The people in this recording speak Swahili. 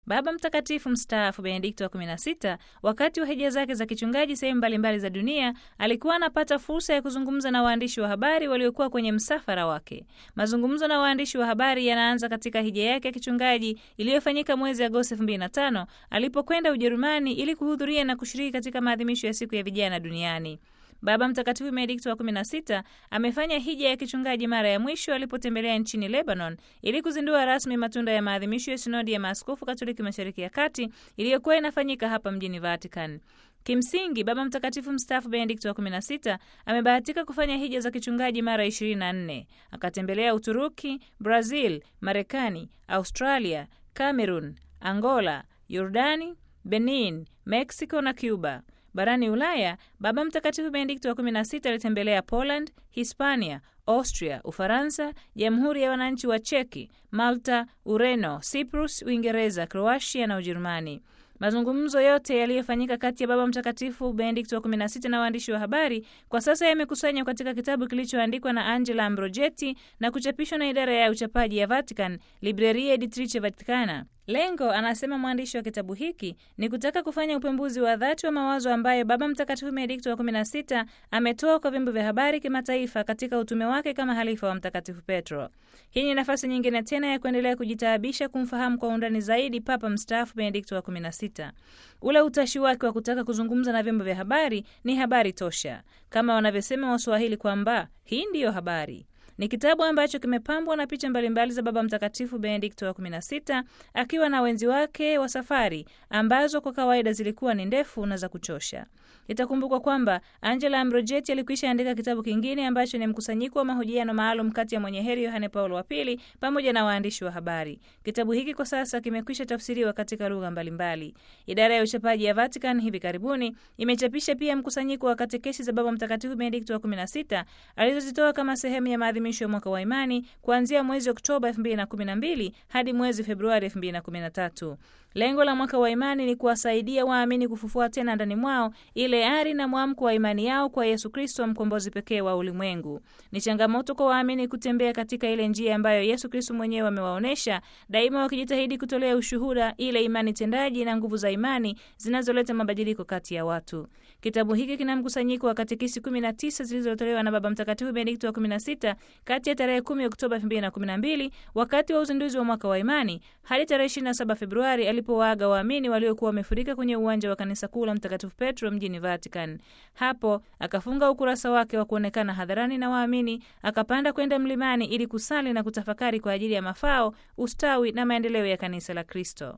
Baba Mtakatifu mstaafu Benedikto wa 16 wakati wa hija zake za kichungaji sehemu mbalimbali za dunia alikuwa anapata fursa ya kuzungumza na waandishi wa habari waliokuwa kwenye msafara wake. Mazungumzo na waandishi wa habari yanaanza katika hija yake ya kichungaji iliyofanyika mwezi Agosti 2005 alipokwenda Ujerumani ili kuhudhuria na kushiriki katika maadhimisho ya siku ya vijana duniani. Baba Mtakatifu Benedikto wa 16 amefanya hija ya kichungaji mara ya mwisho alipotembelea nchini Lebanon ili kuzindua rasmi matunda ya maadhimisho ya sinodi ya maaskofu Katoliki Mashariki ya Kati iliyokuwa inafanyika hapa mjini Vatican. Kimsingi, Baba Mtakatifu mstaafu Benedikto wa 16 amebahatika kufanya hija za kichungaji mara 24. Akatembelea Uturuki, Brazil, Marekani, Australia, Cameroon, Angola, Yordani, Benin, Mexico na Cuba. Barani Ulaya, Baba Mtakatifu Benedikto wa 16 alitembelea Poland, Hispania, Austria, Ufaransa, Jamhuri ya Wananchi wa Cheki, Malta, Ureno, Cyprus, Uingereza, Kroatia na Ujerumani. Mazungumzo yote yaliyofanyika kati ya Baba Mtakatifu Benedikto wa 16 na waandishi wa habari kwa sasa yamekusanywa katika kitabu kilichoandikwa na Angela Ambrogetti na kuchapishwa na idara ya uchapaji ya Vatican, Libreria Editrice Vaticana. Lengo, anasema mwandishi wa kitabu hiki, ni kutaka kufanya upembuzi wa dhati wa mawazo ambayo Baba Mtakatifu Benedikto wa 16 ametoa kwa vyombo vya habari kimataifa katika utume wake kama halifa wa Mtakatifu Petro. Hii ni nafasi nyingine tena ya kuendelea kujitaabisha kumfahamu kwa undani zaidi Papa mstaafu Benedikto wa 16. Ule utashi wake wa kutaka kuzungumza na vyombo vya habari ni habari tosha, kama wanavyosema Waswahili kwamba hii ndiyo habari. Ni kitabu ambacho kimepambwa na picha mbalimbali za Baba Mtakatifu Benedikto wa 16 akiwa na wenzi wake wa safari ambazo kwa kawaida zilikuwa ni ndefu na za kuchosha. Itakumbukwa kwamba Angela Ambrogetti alikwisha andika kitabu kingine ambacho ni mkusanyiko wa mahojiano maalum kati ya mwenye heri Yohane Paulo wa Pili pamoja na waandishi wa habari. Kitabu hiki kwa sasa kimekwisha tafsiriwa katika lugha mbalimbali. Idara ya uchapaji ya Vatican hivi karibuni imechapisha pia mkusanyiko wa katekesi za Baba Mtakatifu Benedikto wa 16 alizozitoa kama sehemu ya maadhimisho ya mwaka wa imani kuanzia mwezi Oktoba 2012 hadi mwezi Februari 2013. Lengo la mwaka wa imani ni kuwasaidia waamini kufufua tena ndani mwao ile ari na mwamko wa imani yao kwa Yesu Kristo, mkombozi pekee wa ulimwengu. Ni changamoto kwa waamini kutembea katika ile njia ambayo Yesu Kristo mwenyewe amewaonyesha, daima wakijitahidi kutolea ushuhuda ile imani tendaji na nguvu za imani zinazoleta mabadiliko kati ya watu. Kitabu hiki kina mkusanyiko wa katekisi 19 zilizotolewa na Baba Mtakatifu Benedikto wa 16 kati ya tarehe 10 Oktoba 2012 wakati wa uzinduzi wa mwaka wa imani hadi tarehe 27 Februari alipowaaga waamini waliokuwa wamefurika kwenye uwanja wa kanisa kuu la Mtakatifu Petro mjini Vatican. Hapo akafunga ukurasa wake wa kuonekana hadharani na waamini, akapanda kwenda mlimani ili kusali na kutafakari kwa ajili ya mafao, ustawi na maendeleo ya kanisa la Kristo.